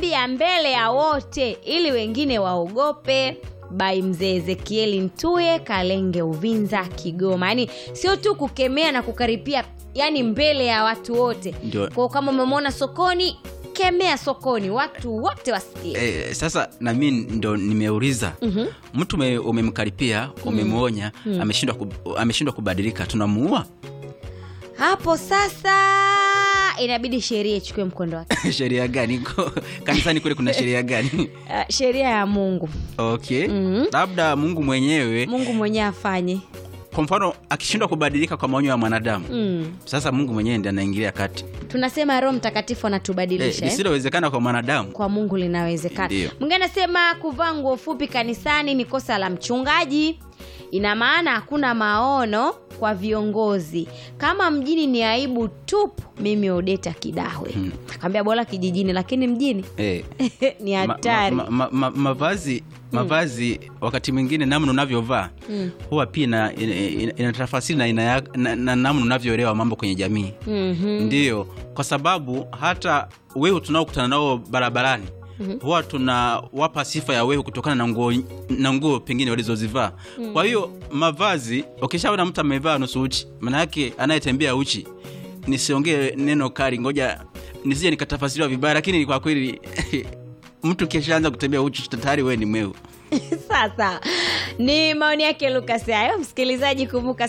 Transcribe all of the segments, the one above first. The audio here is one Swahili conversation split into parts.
anawaambia mbele ya wote ili wengine waogope bai mzee ezekieli ntuye kalenge uvinza kigoma yaani sio tu kukemea na kukaripia yani mbele ya watu wote Ndio. kwao kama umemwona sokoni kemea sokoni watu wote wasikie Eh, sasa na mi ndo nimeuliza Mhm. mtu ume- umemkaripia umemwonya ameshindwa kub- ameshindwa kubadilika tunamuua hapo sasa inabidi sheria ichukue mkondo wake sheria gani Ko- kanisani kule kuna sheria gani uh, sheria ya mungu okay Mhm. labda mungu mwenyewe mungu mwenyewe afanye kwa mfano akishindwa kubadilika kwa maonyo ya mwanadamu mm. sasa mungu mwenyewe ndi anaingilia kati tunasema roho mtakatifu eh, anatubadilisha eh? lisilowezekana kwa mwanadamu kwa mungu linawezekana Ndio. mwingine anasema kuvaa nguo fupi kanisani ni kosa la mchungaji ina maana hakuna maono kwa viongozi kama mjini ni aibu tupu mimi odeta kidahwe hmm. akaambia bora kijijini lakini mjini eh, ni ma- hatari ma, ma, ma, mavazi mavazi wakati mwingine namna unavyovaa Mm. huwa pia ina- ina- ina- inatafasiri na, ina, ya- na, na namna unavyoelewa mambo kwenye jamii Mhm. ndiyo kwa sababu hata wehu tunaokutana nao barabarani huwa tunawapa sifa ya wehu kutokana na nguo na nguo pengine walizozivaa kwa hiyo mavazi ukishaona mtu amevaa nusu uchi maana yake anayetembea uchi nisiongee neno kali ngoja nisije nikatafasiriwa vibaya lakini kwa kweli mtu kishaanza kutembea uchi tayari wewe ni mwehu sasa ni maoni yake lukas hayo msikilizaji kumbuka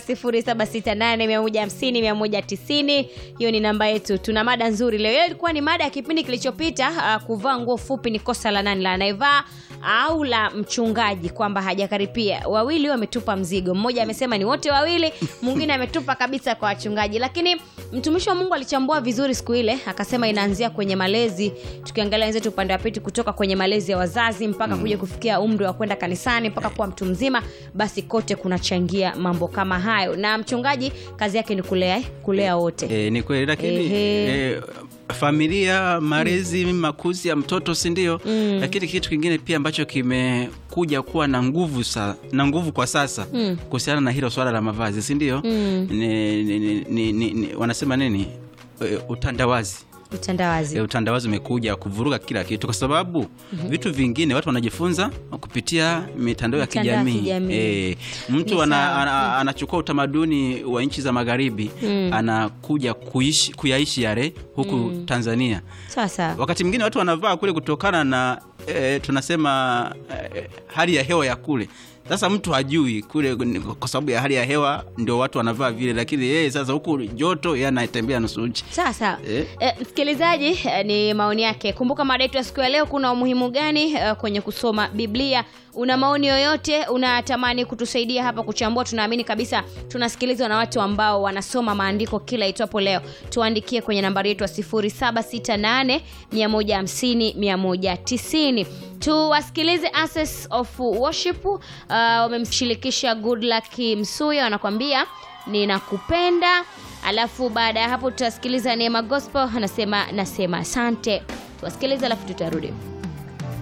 768150190 hiyo ni namba yetu tuna mada nzuri leo hiyo ilikuwa ni mada ya kipindi kilichopita uh, kuvaa nguo fupi ni kosa la nani la anayevaa au la mchungaji kwamba hajakaripia wawili wametupa mzigo mmoja amesema ni wote wawili mwingine ametupa kabisa kwa wachungaji lakini mtumishi wa mungu alichambua vizuri siku ile akasema inaanzia kwenye malezi tukiangalia wenzetu upande wa pili kutoka kwenye malezi ya wazazi mpaka kuja kufikia umri wa kwenda kanisani mpaka kuwa mtu mzima basi kote kunachangia mambo kama hayo na mchungaji kazi yake ni kulea kulea wote e, ni kweli lakini Ehe. e, familia malezi mm. makuzi ya mtoto si ndio Mm. lakini kitu kingine pia ambacho kimekuja kuwa na nguvu sa, na nguvu kwa sasa Mm. kuhusiana na hilo swala la mavazi si ndio Mm. ni, ni, ni, ni, ni, ni, wanasema nini e, utandawazi utandawazi e, utandawazi umekuja kuvuruga kila kitu kwa sababu mm-hmm. vitu vingine watu wanajifunza kupitia mitandao ya Mitandao ya kijamii kijamii. e, Ni mtu ana, sawa. ana, anachukua utamaduni wa nchi za magharibi Mm. anakuja kuishi, kuyaishi yale huku mm. tanzania sawa sawa wakati mwingine watu wanavaa kule kutokana na e, tunasema e, hali ya hewa ya kule sasa mtu hajui kule ni kwa sababu ya hali ya hewa ndio watu wanavaa vile lakini yeye sasa huku joto yeye anatembea nusu uchi sawa sawa Eh. eh, msikilizaji eh, ni maoni yake kumbuka mada yetu ya siku ya leo kuna umuhimu gani eh, kwenye kusoma biblia una maoni yoyote unatamani kutusaidia hapa kuchambua tunaamini kabisa tunasikilizwa na watu ambao wanasoma maandiko kila itwapo leo tuandikie kwenye nambari yetu ya 768 150 190 tuwasikilize Access of worship uh, wamemshirikisha good luck msuya wanakwambia ninakupenda alafu baada ya hapo tutasikiliza neema gospel anasema nasema asante tuwasikilize alafu tutarudi